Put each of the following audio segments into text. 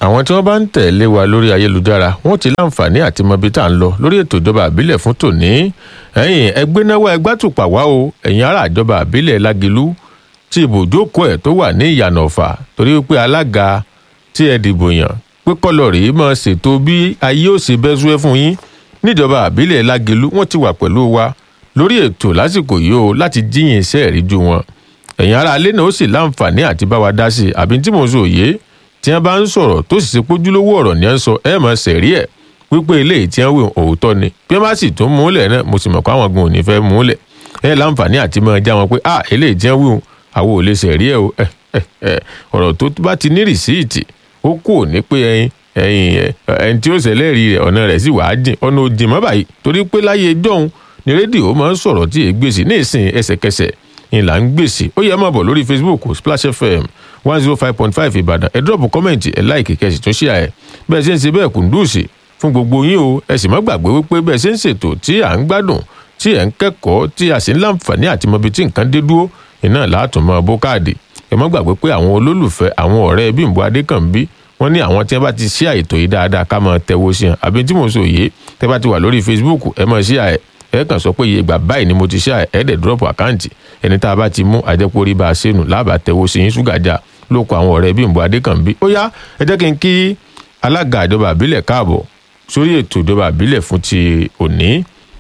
àwọn tí wọ́n bá ń tẹ̀lé wa lórí ayélujára wọ́n ti láǹfààní àti mọ ibi tá à ń lọ lórí ètò ìjọba àbílẹ̀ fún tòní ẹ̀yìn ẹgbẹ́ náwó ẹgbàtùpà wá o ẹ̀yìn ará ìjọba àbílẹ̀ lágilú tí ibùjókòó ẹ̀ tó wà ní ìyànà ọ̀fà torí wípé alága tí ẹ dìbò yàn pé kọ́lọ̀ rèé máa ṣètò bí ayé ò ṣe bẹ́ súwẹ́ fún yín níjọba àbílẹ̀ lágilú wọ́n ti wà pẹ̀lú wa lórí ètò lásìkò yìí o láti jíyìn iṣẹ́ ìríjú wọn ẹ̀yin ará alẹ́ náà ó sì láǹfààní àti bá wa dá sí i àbí tí mò ń sọ òye tí wọ́n bá ń sọ̀rọ̀ tó sì ṣe pójúlówó ọ̀rọ̀ ní ẹ̀ ń sọ ẹ̀ mọ̀ sẹ̀rí ẹ̀ wípé eléyìí tí wọ́n wí òótọ́ ni bí wọ́n bá sì tún múlẹ̀ náà mo sì mọ̀ pé àwọn gan ò ní fẹ́ múlẹ̀ ẹ̀ láǹfààní àti máa já wọn pé ah eléyìí tí wọ́n wí àwọn ò lè sẹ̀rí ẹ̀ o ọ̀rọ̀ tó bá ti ní rìsíìtì ó kù ní pé ẹyin ẹyin ẹni tí ó ṣẹlẹ́rì rẹ̀ ọ̀nà rẹ̀ sì wàá jìn ọ̀nà òjìn mọ́ báyìí torí pé láyé jọ̀hún ni rédíò máa ń sọ̀rọ̀ tí èé gbèsè ní ìsìn ẹsẹ̀kẹsẹ̀ ni là ń gbèsè ó yẹ máa bọ̀ lórí facebook splash fm one zero five point five ìbàdàn ẹ dọ́ọ̀bù kọ́mẹ̀ntì ẹ láìkì kẹsì tún ṣíà ẹ bẹ́ẹ̀ ṣe ń ṣe bẹ́ẹ̀ kùndùsì fún gbogbo yín o ẹ sì má gbàgbé wípé bẹ́ẹ̀ ṣe ń ṣètò tí à ń gbádùn tí ẹ̀ ń kẹ́kọ̀ọ́ tí a sì ń láǹfààní àti mọbi tí nǹkan dé dúró iná látùn mọ́ bó káàdì ẹ má gbàgbé pé àwọn olólùfẹ́ àwọn ọ̀rẹ́ bímbọ adékànbí wọ́n ní àwọn tí wọ́n bá ti ṣí àìtò yìí dáadáa ká máa tẹ̀wọ́ sí hàn àbí tí mo sọ yìí tẹ́ bá ti wà lórí facebook ẹ máa ṣí àẹ̀ ẹ kàn sọ pé iye ìgbà báyìí ni mo ti ṣe ẹ̀ẹ́dẹ̀ drop àkáǹtì ẹni tá a bá ti mú àjẹpọ̀ orí bá a ṣe nù lábà tẹ̀wọ́ sí yín ṣúgàjà ló kọ àwọn ọ̀rẹ́ bímbọ adékànbí ó yá ẹ jẹ́ kí n kí alága ìjọba àbílẹ̀ káàbọ̀ sórí ètò ìjọba àbílẹ̀ fún ti òní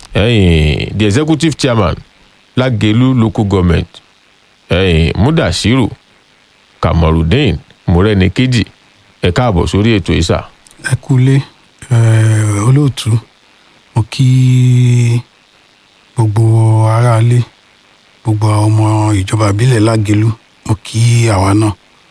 the executive chairman lágẹ̀lú local government mudashiru kamorudeen morenikeji ẹ káàbọ̀ sórí ètò ìsà. ẹ kúlé olóòtú mo kí gbogbo aráalé gbogbo ọmọ ìjọba ìbílẹ̀ lágẹ̀lú mo kí àwa náà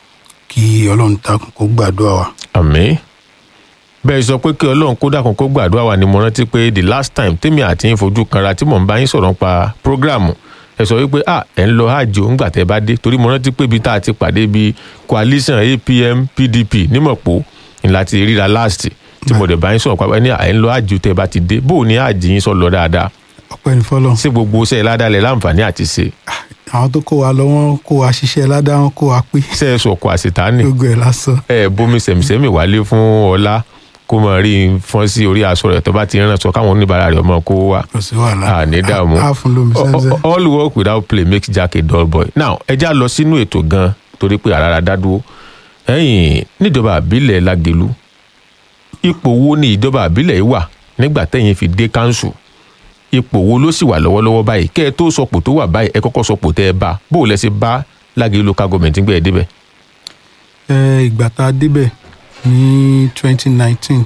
kí ọlọ́run dákun kó gbàdúrà wa. àmín bẹ́ẹ̀ sọ pé kí ọlọ́run kó dákun kó gbàdúrà wa ni mo rántí pé the last time tèmi àti yín fojú kanra tí mò ń bá yín sọ̀rọ̀ pa prógráàmù ẹ sọ wípé ah ẹ ń lọ hajj ó ń gbà tẹ́ bá dé torí mo rántí pé ibi tá a ti pàdé bíi coalition apm pdp nímọ̀pó ni láti ríra last tí mo dẹ̀ bá yín sọ̀rọ̀ pàápàá ní ẹ ń lọ hajj tẹ́ bá ti dé bó o ní hajj yín sọ lọ dáadáa ọpẹ́ ní fọlọ. ṣé gbogbo iṣẹ́ ládàlẹ̀ láǹfààní àti ṣe. àwọn tó kó wa lọ wọn kó wa ṣiṣẹ́ ládàá wọn kó wa pé. ṣé ẹ sọ̀kò àṣetánì. gbogbo ẹ̀ lásán. ẹ bomi sẹ̀mísẹ́mì wálé fún ọlá kó mọ rí i fọ́n sí orí aṣọ rẹ̀ tó bá ti rán sọ káwọn oníbàárà rẹ̀ ọmọ kó wá. kò sí wàhálà àní dààmú a fún lómi sẹ́nsẹ́. all work without play makes Jack a dull boy. now ẹ já lọ sínú ètò gan torí pé àràrà dádúró ẹ̀yìn níjọba àbílẹ̀ lágẹ̀lú ipò wo ni ìjọba àbílẹ̀ yìí wà nígbà tẹ̀yìn fi dé káńsù ipò wo ló sì wà lọ́wọ́lọ́wọ́ báyìí kẹ́ ẹ tó sọpò tó wà báyìí ẹ kọ́kọ́ sọpò tẹ́ ẹ bá bó o lẹ ṣe bá lágẹ̀lú local government gbé ẹ débẹ̀. ẹ ìgbà tá a débẹ̀ ní twenty nineteen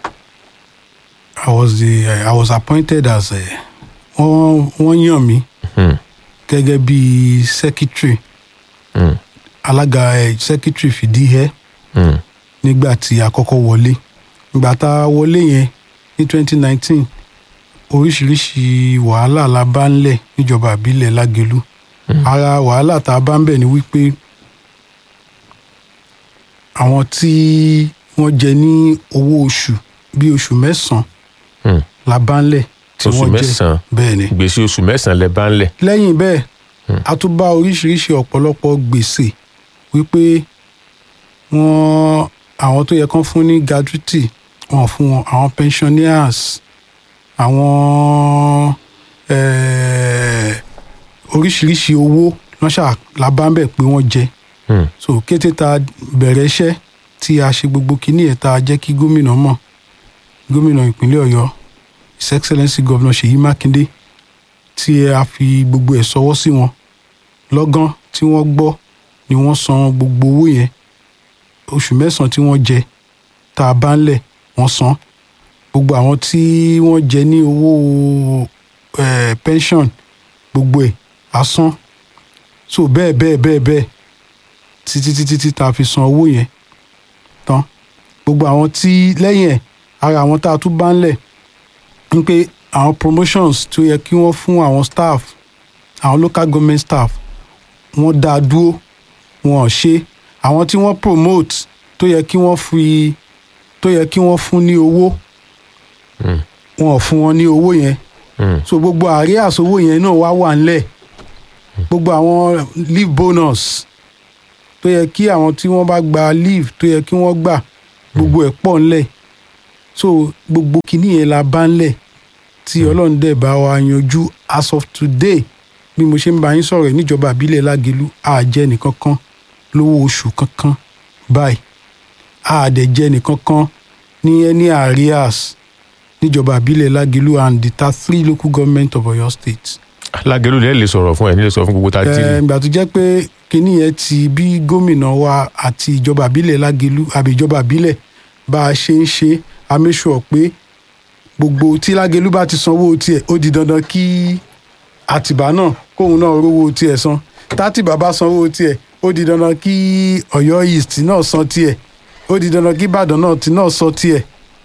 I was the I was appointed as a wọ́n wọ́n yàn mí gẹ́gẹ́ bí secretary Mm. alága ẹ̀ secretary fìdí ẹ́ Mm. nígbà tí a kọ́kọ́ wọlé ìgbà tá a wọlé yẹn ní twenty nineteen oríṣiríṣi wàhálà la bá ń lẹ̀ níjọba àbílẹ̀ lágẹ̀lú ara wàhálà tá a bá ń bẹ̀ ni wípé àwọn tí wọ́n jẹ ní owó oṣù bí oṣù mẹ́sàn-án Mm. la bá ń lẹ̀ tí Oṣù wọ́n jẹ mẹ́sàn-án. bẹ́ẹ̀ ni gbèsè oṣù mẹ́sàn-án lẹ bá ń lẹ̀. lẹ́yìn bẹ́ẹ̀ a tún bá oríṣiríṣi ọ̀pọ̀lọpọ̀ gbèsè wípé wọ́n àwọn tó yẹ kán fún ní gratuity wọ́n fún wọn àwọn pensioners àwọn eh, oríṣiríṣi owó lọ́ṣà làbámbẹ̀ pé wọ́n jẹ Mm. so kété tá a bẹ̀rẹ̀ iṣẹ́ tí a ṣe gbogbo kinní ẹ̀ tá a jẹ́ kí gómìnà mọ̀ gómìnà ìpínlẹ̀ ọ̀yọ́ his excellency governor ṣèyí mákindé tí a fi gbogbo ẹ̀ sọwọ́ sí wọn lọ́gán tí wọ́n gbọ́ ni wọ́n san gbogbo owó yẹn oṣù mẹ́sàn-án tí wọ́n jẹ tá a bá ń lẹ̀ wọ́n san gbogbo àwọn tí wọ́n jẹ ní owó eh, pension gbogbo ẹ̀ á san so bẹ́ẹ̀ bẹ́ẹ̀ bẹ́ẹ̀ bẹ́ẹ̀ títí títí tí tá a fi san owó yẹn tán gbogbo àwọn tí lẹ́yìn ẹ̀ ara àwọn tá a tún bá ń lẹ̀ ń pé àwọn promotions tó yẹ kí wọ́n fún àwọn staff àwọn local government staff wọ́n dá a dúró wọn ò ṣe àwọn tí wọ́n promote tó yẹ kí wọ́n fi tó yẹ kí wọ́n fún ní owó Mm. wọn ò fún wọn ní owó yẹn Mm. so gbogbo àárẹ̀ àsowó yẹn náà wá wà ńlẹ̀ gbogbo àwọn leave bonus tó yẹ kí àwọn tí wọ́n bá gba leave tó yẹ kí wọ́n gbà gbogbo ẹ̀ pọ̀ ńlẹ̀ so gbogbo kinní yẹn la bá ńlẹ̀ tí ọlọ́run dẹ̀ bá wa yanjú as of today bí mo ṣe ń bá yín sọ̀rọ̀ yìí níjọba àbílẹ̀ lágelu àjẹ́ nìkankan lówó oṣù kankan báyìí àdẹ̀jẹ́ nìkankan ní any arrears níjọba àbílẹ̀ lágelu and the ta three local government of Ọ̀yọ́ state. lágẹ̀lú lẹ́ẹ̀ lè sọ̀rọ̀ fún ẹ̀ nílé sọ fún gbogbo tá a ti rí Ẹ, ìgbà tó jẹ́ pé kinní yẹn ti bí gómìnà wa àti ìjọba àbílẹ̀ lágelu àbí ìjọba àbílẹ̀ bá a ṣe ń ṣe a make sure pé gbogbo tí lágelu bá ti sanwó tiẹ̀ ó di dandan kí àtìbá náà kóun náà rówó tiẹ̀ san tátìbá bá sanwó tiẹ̀ ó di dandan kí Ọ̀yọ́ east náà san tiẹ̀ ó di dandan kí Ìbàdàn náà ti náà san tiẹ̀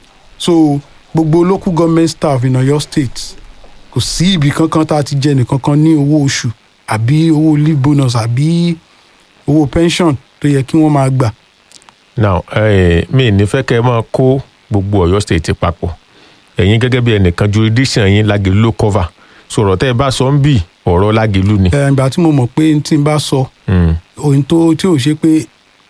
so gbogbo local government staff in Ọ̀yọ́ state kò sí ibì kankan tá a ti jẹ nìkankan ní owó oṣù àbí owó leave bonus àbí owó pension tó yẹ kí wọ́n máa gbà. now eh, mi ní fẹ́ kẹ́ ẹ máa kó gbogbo Ọ̀yọ́ state papọ̀ ẹ̀yin gẹ́gẹ́ bí ẹnìkan jurisdiction yín lágẹ̀lú ló cover sọ̀rọ̀ tẹ́ ẹ bá sọ ń bì ọ̀rọ̀ lágẹ̀lú ni. ẹ ìgbà tí mo mọ̀ pé tí n bá sọ Mm. ohun tó tí ò ṣe pé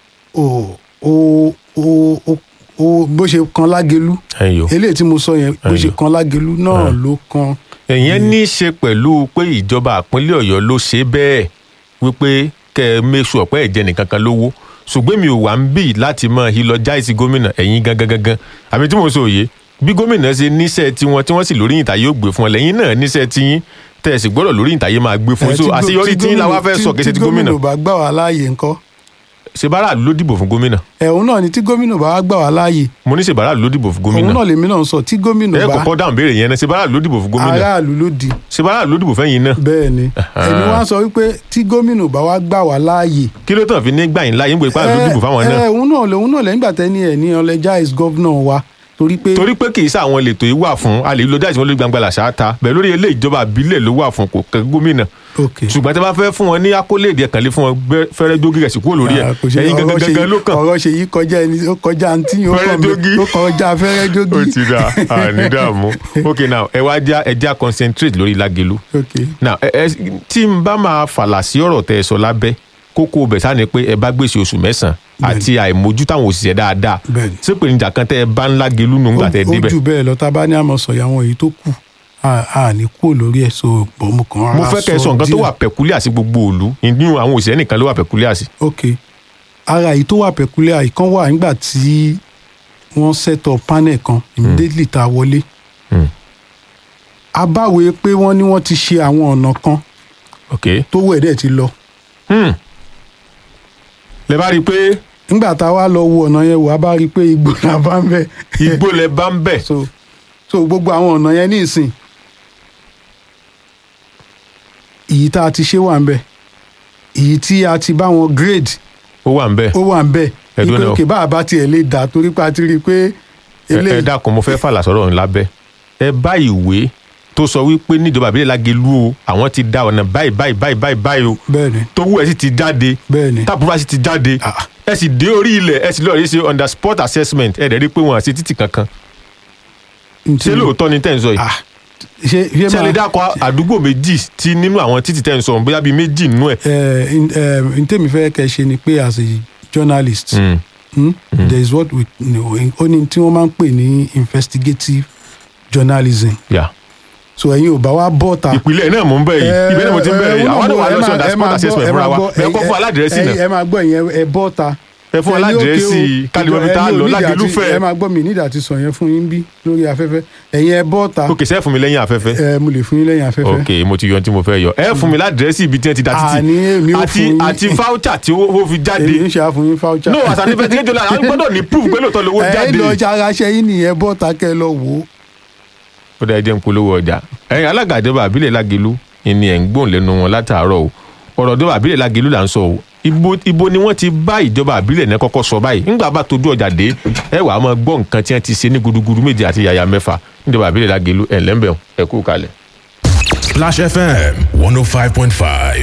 o o o o o bó ṣe kan lágelu ẹ̀yin o. eléyìí tí mo sọ yẹn bó ṣe Ẹyọ. kan lágelu náà ló kan ẹ̀yẹn ní í ṣe pẹ̀lú pé ìjọba ìpínlẹ̀ ọ̀yọ́ ló ṣe bẹ́ẹ̀ wípé kẹ́ ẹ make sure pé ẹ̀jẹ̀ nìkan kan lówó ṣùgbọ́n mi ò wá ń bì láti mọ ìlọjáìsì gómìnà ẹ̀yin gangan gangan àbí tí mo sọ òye bí gómìnà ṣe níṣẹ́ tiwọn tí wọ́n sì lórí ìtàyè ó gbé fún ọ lẹ́yìn náà níṣẹ́ tiyín tẹ̀ sì gbọ́dọ̀ lórí ìtàyè máa gbé fún Ẹ, so tí gó- àṣeyọrí tí tiyín la wá gómìnà- fẹ́ sọ tí- kí ṣe ti tí gómìnà gómìnà ò bá gbà wá láàyè ńkọ́ ṣe báráàlú ló dìbò fún gómìnà ẹ̀hún náà ni tí gómìnà bá wá gbà wá láàyè mo ní ṣe báráàlú ló dìbò fún òun gómìnà náà lèmi náà ń sọ tí gómìnà ẹ bá kọ́kọ́ dáhùn béèrè yẹn náà ṣe báráàlú ló dìbò fún gómìnà aráàlú ló di ṣe báráàlú ló dìbò fẹ́yìn náà bẹ́ẹ̀ ni ẹni wá sọ wípé tí gómìnà bá wá gbà wá láàyè kí ló tàn fi ní gbà yín láyé ń gbé ipá ló dìbò fáwọn náà ẹ òun náà lòun náà lẹ́yìn gbàtẹ́ ni ẹ̀ ní ọlẹ́jà is governor wa torí pé torí pé kì í sáwọn lètò yìí wà fún a lè lo dáìsí wọn lórí gbangba làṣà ta bẹ́ẹ̀ lórí ilé ìjọba àbílẹ̀ ló wà fún kò kẹ́ gómìnà ok ṣùgbọ́n tí a bá fẹ́ fún wọn ní akóléèdè ẹ̀kan lé fún wọn gbẹ- fẹ́rẹ́ jógí rẹ̀ sí kúrò lórí ẹ̀ Ah, kò ṣe- ẹ̀yin ọ̀rọ̀ gangan ṣe gangan yí- ló kàn ọ̀rọ̀ ṣe yí kọjá ẹni ó kọjá àǹtí yìí ó Fẹ́rẹ́ kàn mí- jógí. ó kọjá fẹ́rẹ́ ó jógí ti dà àní dààmú ok now ẹ wá já ẹ já concentrate lórí Lágelú ok now ẹ ẹ tí n bá máa fàlà sí ọ̀rọ̀ tẹ́ ẹ sọ lábẹ́ kókó bẹ̀ sáà ni pé ẹ bá gbèsè oṣù mẹ́sàn-án àti àìmójú táwọn òṣìṣẹ́ dáadáa Bẹ́ẹ̀ni. ṣé pé níjà kan tẹ́ ẹ bá ń Lágelú nù ńgbà tẹ́ ẹ ó débẹ̀ jù bẹ́ẹ̀ lọ tá a bá ní àmọ́ sọ̀yà àwọn èyí tó kù a a ní kúrò lórí ẹ̀ so bọ̀ mo kàn mo rárá fẹ́ kẹ́ ẹ sọ nǹkan tó díẹ̀. wà pẹ̀kúlíà sí gbogbo òlu nínú àwọn òṣìṣẹ́ nìkan ló wà pẹ̀kúlíà sí. ok ara èyí tó wà pẹ̀kúlẹ̀ ìkan wà nígbà tí wọ́n set up panel kan immediately tá a wọlé Hmm. a báwo pé wọ́n ní wọ́n ti ṣe àwọn ọ̀nà kan ok tó wẹ̀ dẹ̀ ti lọ hmm. lẹ bá rí i pé nígbà tá a wá lọ wo ọ̀nà yẹn wò a bá rí i pé igbó la bá ń bẹ̀ igbó lẹ bá ń bẹ̀ so so gbogbo àwọn ọ̀nà yẹn ní ìsìn èyí tá a ti ṣe wà ń bẹ̀ èyí tí a ti bá wọn grade ó wà ń bẹ̀ ó wà ń bẹ̀ Ẹ̀dùn ìpè náà. òkè bá a bá tiẹ̀ lè dà torí pé a ti rí i pé ẹ ẹ dákun mo fẹ́ fàlà sọ̀rọ̀ ńlá bẹ́ ẹ bá ìwé tó sọ wípé níjọba àbílẹ̀ Lágelú o àwọn ti da ọ̀nà báyìí báyìí báyìí báyìí báyìí o bẹ́ẹ̀ ni tó wú ẹ sì ti jáde bẹ́ẹ̀ ni tábùrà sì ti jáde Ah. ẹ sì dé orí ilẹ̀ ẹ sì lọ́ọ́ rí ṣe under sport assessment ẹ dẹ̀ rí pé wọn àti títì kankan ṣé lóòótọ́ ni tẹ́ ń sọ yìí ah ṣe ṣe ṣé ẹ lè dákọ̀ àdúgbò méjì tí nínú àwọn títì tẹ́ ń sọ bóyá bíi méjì nínú ẹ̀. ẹ n tèmi fẹ́ kẹ́ ṣe ni pé as a journalist Mm. hmm, there is what we know ó ní tí wọ́n máa ń pè ní investigative journalism Yeah. so ẹ̀yin ò bá wa bọ́ ta. ìpìlẹ̀ náà mò ń bẹ̀ yìí Eh, ibẹ̀ náà mo ti ń bẹ̀ eh, yìí eh, àwọn náà wà ẹ lọ sí máa- under ẹ sport máa assessment gbọ́- fúnra ẹ wa máa gbọ́- bẹ́ẹ̀ kọ́ ẹ- fún aládìrẹ́sì ẹ- náà ẹ máa gbọ́ ìyẹn ẹ bọ́ ta. ẹ fún Ẹ ní aládìrẹ́sì òkè o, kálíwọ́n mi tá a ẹ ní lọ onídìí Lágelú àti- fẹ́ ẹ máa gbọ́ mi nídìí àti sọ yẹn fún yín bí lórí afẹ́fẹ́ ẹ̀yin ẹ bọ́ ta òkè sẹ́ẹ̀ fún mi lẹ́yìn afẹ́fẹ́ ẹ mo lè fún yín lẹ́yìn afẹ́fẹ́. ok mo ti yọ ohun tí mo fẹ́ yọ ẹ fún mi ládìrẹ́sì ibi tí wọ́n ti da títì Àní èmi ò àti fún yín. àti voucher tí ó ó fi jáde èmi ń ṣe àfún yín fáwọ́chà. no àṣà nífẹ̀ẹ́ tí kéjọ la àwọn gbọ́dọ̀ ní proof pé lóòótọ́ lówó ẹ jáde lọ jára ṣe yín nìyẹn bọ́ ta kẹ́ ẹ lọ wò ó. ó dá ẹjẹ ń polówó ọjà ẹ̀yin alága ìjọba àbílẹ̀ Lágelú ni ẹ̀ ń gbóhùn lẹ́nu wọn látàárọ̀ o ọ̀rọ̀ ìjọba àbílẹ̀ Lágelú là ń sọ o ibo ibo ni wọ́n ti bá ìjọba àbílẹ̀ náà kọ́kọ́ sọ báyìí ńgbà bá tójú ọjà dé ẹ wàá máa gbọ́ nǹkan tí wọ́n ti ṣe ní gudugudu méje àti yàyà mẹ́fà níjọba àbílẹ̀ Lágelú ẹ̀ lẹ́ńbẹ̀ẹ́ ẹ kú kalẹ̀. Splash FM 105.5.